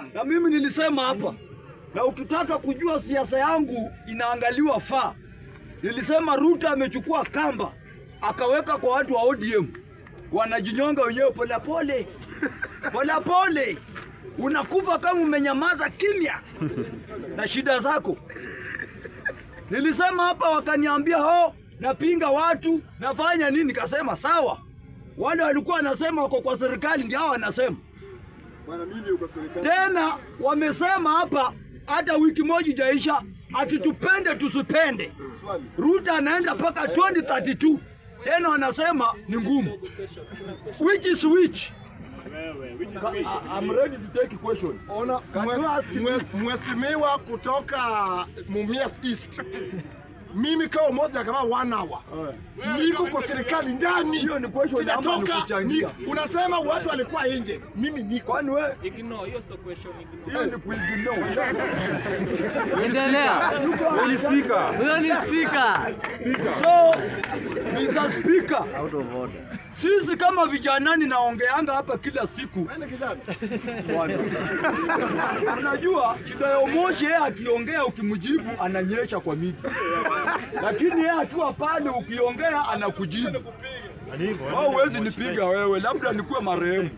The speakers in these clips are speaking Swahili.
na mimi nilisema hapa, na ukitaka kujua siasa yangu inaangaliwa faa, nilisema Ruto amechukua kamba akaweka kwa watu wa ODM, wanajinyonga wenyewe polepole polepole, unakufa kama umenyamaza kimya na shida zako. Nilisema hapa, wakaniambia ho, napinga watu, nafanya nini? Nikasema sawa. Wale walikuwa wanasema wako kwa serikali ndio hao wanasema Bwana mimi uko serikali. tena wamesema hapa hata wiki moja ijaisha, ati tupende tusipende, Swali. Ruto anaenda mpaka 2032 tena wanasema ni ngumu. Which is which? Ka- I- I'm ready to take a question. Ona Can you mhes- ask me? mhes- mheshimiwa kutoka Mumias East. Mimi kama moja kama one hour. Niko kwa serikali ndani. Hiyo ni question ama ni Sijatoka. kuchangia? Ni- Unasema watu walikuwa nje. Mimi niko. Kwani wewe Ignore, hiyo sio question, ignore. hiyo ni kuignore. Endelea. Huyo ni speaker. Huyo ni speaker. So, Mr. Speaker, sisi kama vijanani naongeanga hapa kila siku Bwana. Unajua shida ya Omoshi, yeye akiongea ukimjibu ananyesha kwa miti, lakini yeye akiwa pale ukiongea anakujibu. Au huwezi nipiga wewe, labda nikuwe marehemu.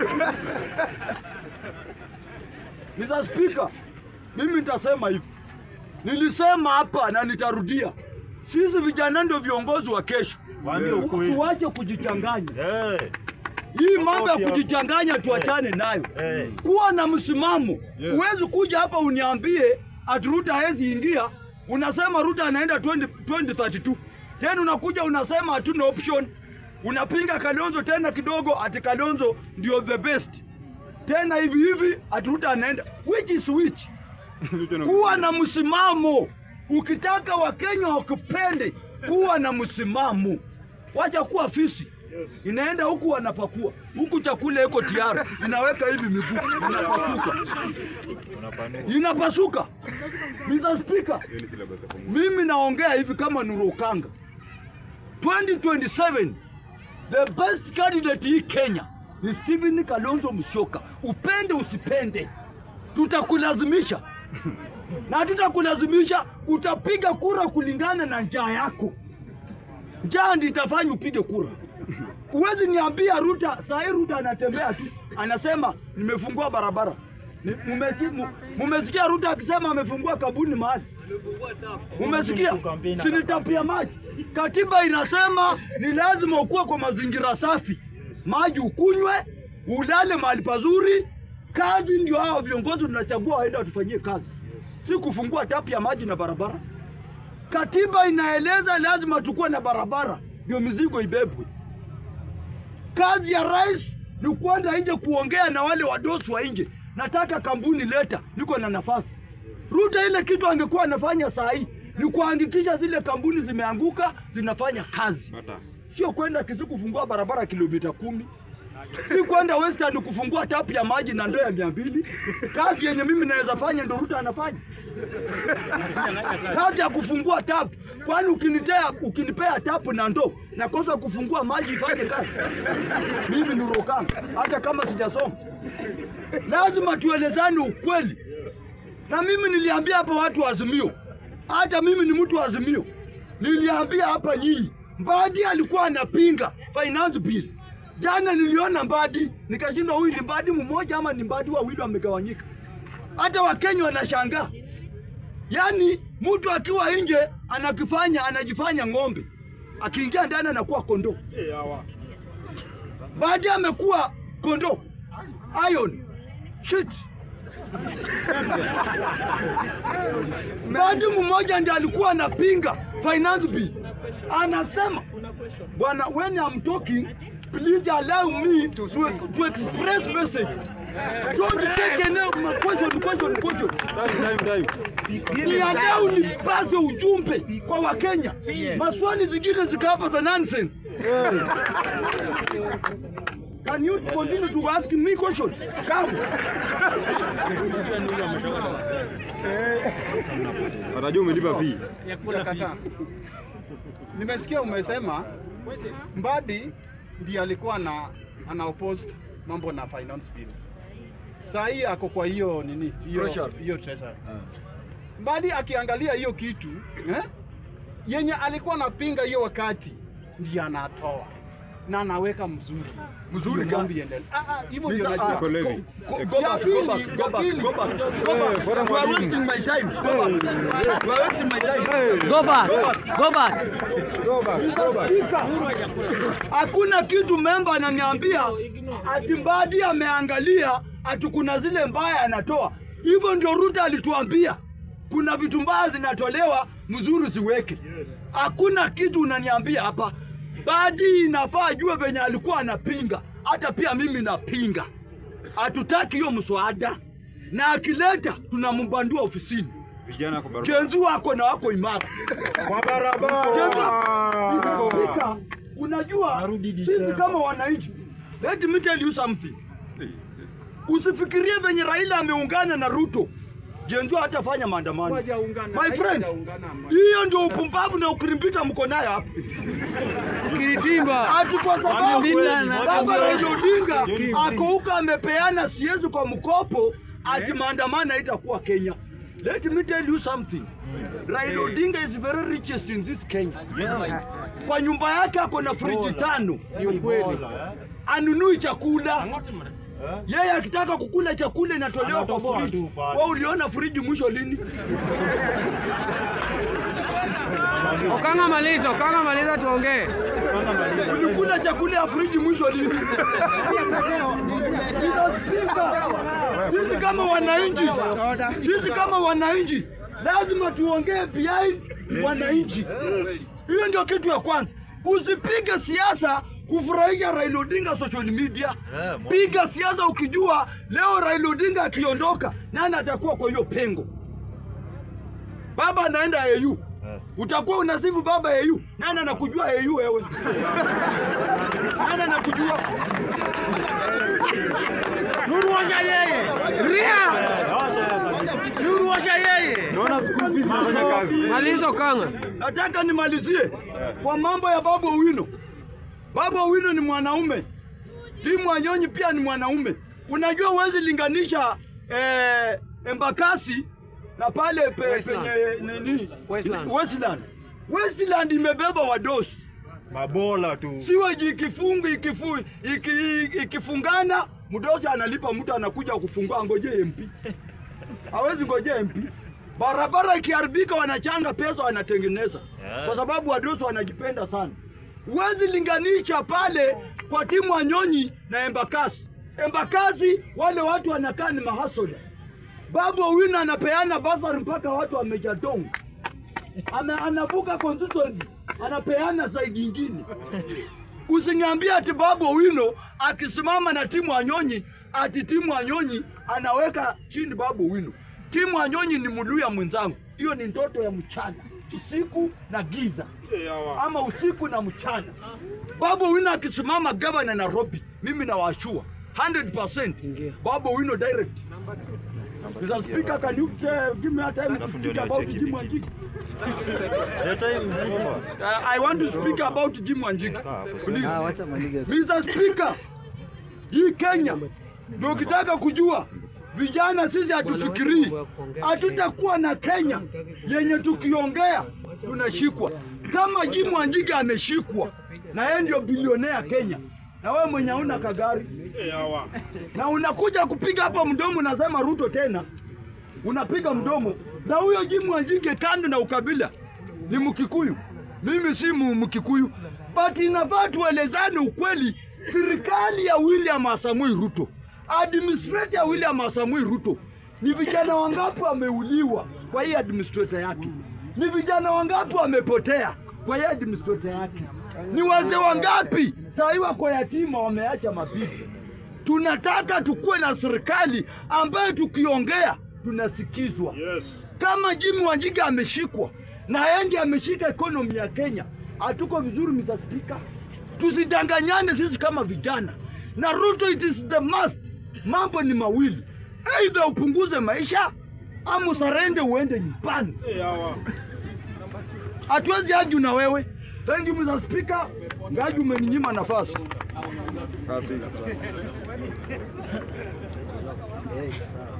Mr. Speaker, mimi nitasema hivi, nilisema hapa na nitarudia, sisi vijana ndio viongozi wa kesho. Waambie ukweli. Tuache kujichanganya. Eh, Hii mambo ya Makofi hapo. kujichanganya tuachane nayo. eh. Kuwa na msimamo. Yeah. Huwezi kuja hapa uniambie ati Ruto hawezi ingia, unasema Ruto anaenda 20, 2032 tena unakuja unasema hatuna option, unapinga Kalonzo tena kidogo, ati Kalonzo ndio the best tena hivi hivi, ati Ruto anaenda which is which? Kuwa na msimamo. Ukitaka Wakenya wakupende, kuwa na msimamo. Wacha kuwa fisi. Inaenda huku wanapakua, huku chakula iko tayari, inaweka hivi miguu, inapasuka, inapasuka. Mr. Speaker, mimi naongea hivi kama Nurokanga. 2027 the best candidate hii Kenya ni Stephen Kalonzo Musyoka. Upende usipende, tutakulazimisha na tutakulazimisha, utapiga kura kulingana na njaa yako. Njaa ndio itafanya upige kura. Huwezi niambia Ruta, saa hii Ruta anatembea tu anasema nimefungua barabara. Ni- mumesi- mu- Mumesikia Ruta akisema amefungua kabuni mahali? Mumesikia? Sinitapia maji. Katiba inasema ni lazima ukuwe kwa mazingira safi, maji ukunywe, ulale mahali pazuri. Kazi ndio hao viongozi tunachagua waende watufanyie kazi, si kufungua tapu ya maji na barabara. Katiba inaeleza lazima tukuwe na barabara ndio mizigo ibebwe. Kazi ya rais ni kwenda nje kuongea na wale wadosi wa nje, nataka kampuni leta, niko na nafasi. Ruto ile kitu angekuwa anafanya saa hii ni kuhakikisha zile kampuni zimeanguka zinafanya kazi, sio kwenda Kisii kufungua barabara kilomita kumi si kwenda Western kufungua tapu ya maji na ndoo ya mia mbili. Kazi yenye mimi naweza fanya ndo Ruto anafanya kazi ya kufungua tapu. Kwani ukinitea ukinipea tapu na ndoo nakosa kufungua maji ifanye kazi? Mimi ni Rokanga, hata kama sijasoma. Lazima tuelezane ukweli, na mimi niliambia hapa watu wa Azimio, hata mimi ni mtu wa Azimio, niliambia hapa nyinyi, Mbadi alikuwa anapinga finance bill. Jana niliona Mbadi nikashindwa, huyu ni Mbadi mmoja ama ni Mbadi wawili wamegawanyika? Hata Wakenya wanashangaa. Yaani mtu akiwa nje anakifanya anajifanya ng'ombe, akiingia ndani anakuwa kondoo. Baadaye amekuwa kondoo. Iron shit. Baadi mmoja ndiye alikuwa anapinga finance bill, anasema bwana, when I'm talking please allow me to, to express message. Don't take any question, question, question. Niandaa nipase ujumbe kwa Wakenya. Maswali zingine zika hapa za nonsense. Can you continue to ask me question? Come. Atajua umelipa fee. Sijakataa. Nimesikia umesema Mbadi ndiye alikuwa na ana oppose mambo na finance bill. saa hii ako kwa hiyo nini hiyo Treasury. hiyo treasury. Mbadi akiangalia hiyo kitu eh, yenye alikuwa anapinga hiyo wakati ndiye anatoa na anaweka mzuri Mzuri Ndio mambo gani? iendelee. Ah, ah, hivyo ndio Mr. najua. Ah, Kwa Levi. go- go- go Ya back, pili, go back, ya go back, pili. go back, go Eh, back. bora You are mwalimu. wasting my time. Go back. You are wasting my time. Go back. Go back. Go back, go back. Hakuna kitu memba ananiambia ati Mbadi ameangalia ati kuna zile mbaya anatoa. Hivyo ndio Ruto alituambia kuna vitu mbaya zinatolewa, mzuri ziweke. Hakuna kitu unaniambia hapa. Mbadi inafaa ajue venye alikuwa anapinga, hata pia mimi napinga. Hatutaki hiyo mswada, na akileta tunambandua ofisini. Vijana kwa barabara. Kenzu wako na wako imara. Kwa barabara. Spika, unajua sisi kama wananchi, let me tell you something. Usifikirie venye Raila ameungana na Ruto, Genzo hatafanya maandamano. Hawajaungana, My friend, hawajaungana. hiyo ndio upumbavu na ukirimbita mko nayo hapa. Kiritimba. Ati kwa sababu Wamemlinda na- baba Raila Odinga ako huko amepeana siezi kwa mkopo, ati maandamano haitakuwa Kenya. Let me tell you something. Raila Odinga is very richest in this Kenya. Kwa nyumba yake ako na friji tano. Ni ukweli. Anunui chakula. Yeye akitaka kukula chakula inatolewa kwa friji. Wewe uliona friji mwisho lini? Okanga maliza, Okanga maliza tuongee. Ulikula chakula ya friji mwisho lini? Inaspika. Sisi kama wananchi, sisi kama wananchi lazima tuongee behind wananchi. Hiyo ndio kitu ya kwanza. Usipige siasa kufurahisha Raila Odinga social media. Piga siasa ukijua leo Raila Odinga akiondoka, nani atakuwa kwa hiyo pengo? Baba anaenda AU. Utakuwa unasifu baba AU. Nani anakujua AU wewe? Nani anakujua? Nuru washa yeye. Ria. Nuru washa yeye. Naona school fees inafanya kazi. Maliza Okanga. Nataka nimalizie kwa mambo ya Babu Owino. Babu Owino ni mwanaume, Timu Wanyonyi pia ni mwanaume. Unajua huwezi linganisha eh, Embakasi na pale pe, Westland. penye nini Westland. Westland. Westland imebeba wadosi Mabola tu. siweji ikifungu ikifu, iki, ikifungana mdosi analipa mtu anakuja kufungua, ngoje MP hawezi ngoje MP. Barabara ikiharibika wanachanga pesa wanatengeneza, kwa sababu wadosi wanajipenda sana. Huwezi linganisha pale kwa timu Wanyonyi na Embakasi. Embakasi wale watu wanakaa ni mahasoda. Babu Owino anapeana basari mpaka watu wamejadonga ana, anavuka constituency anapeana saidi ingine. Usiniambie ati Babu Owino akisimama na timu Wanyonyi ati timu Wanyonyi anaweka chini Babu Owino. Timu Wanyonyi ni Muluya mwenzangu, hiyo ni ndoto ya mchana, usiku na giza, ama usiku na mchana. Babu Owino akisimama gavana Nairobi, mimi nawashua 100% Ingia. Babu Owino direct. Mr. Speaker, can you uh, give me a time to Alafu ndio speak about niacheki Jim viti. Wanjigi? Uh, I want to speak about Jim Wanjigi. Please. Ah, wacha maliza. Mr. Speaker, hii Kenya ndio ukitaka kujua vijana sisi hatufikirii, hatutakuwa na Kenya yenye tukiongea tunashikwa. Kama Jim Wanjigi ameshikwa na yeye ndio bilionea Kenya, na wewe mwenye hauna kagari na unakuja kupiga hapa mdomo, unasema Ruto tena, unapiga mdomo na huyo Jim Wanjigi, kando na ukabila, ni Mkikuyu. Mimi si mu- Mkikuyu, but inafaa tuelezane ukweli. Serikali ya William Samoei Ruto, administrator ya William Samoei Ruto, ni vijana wangapi wameuliwa kwa hii administrator yake? Ni vijana wangapi wamepotea kwa hii administrator yake? Ni wazee wangapi saa hii wako yatima, wameacha mabibi? Tunataka tukuwe na serikali ambayo tukiongea tunasikizwa. Kama Jimmy Wanjigi ameshikwa na yeye ndiye ameshika ekonomi ya Kenya, hatuko vizuri, Mr. Speaker. Tusidanganyane sisi kama vijana na Ruto, it is the must. Mambo ni mawili, aidha upunguze maisha ama usarende uende nyumbani. Hatuwezi aju na wewe. Thank you Mr. Speaker. Ngaji umeninyima nafasi. Eh, sawa.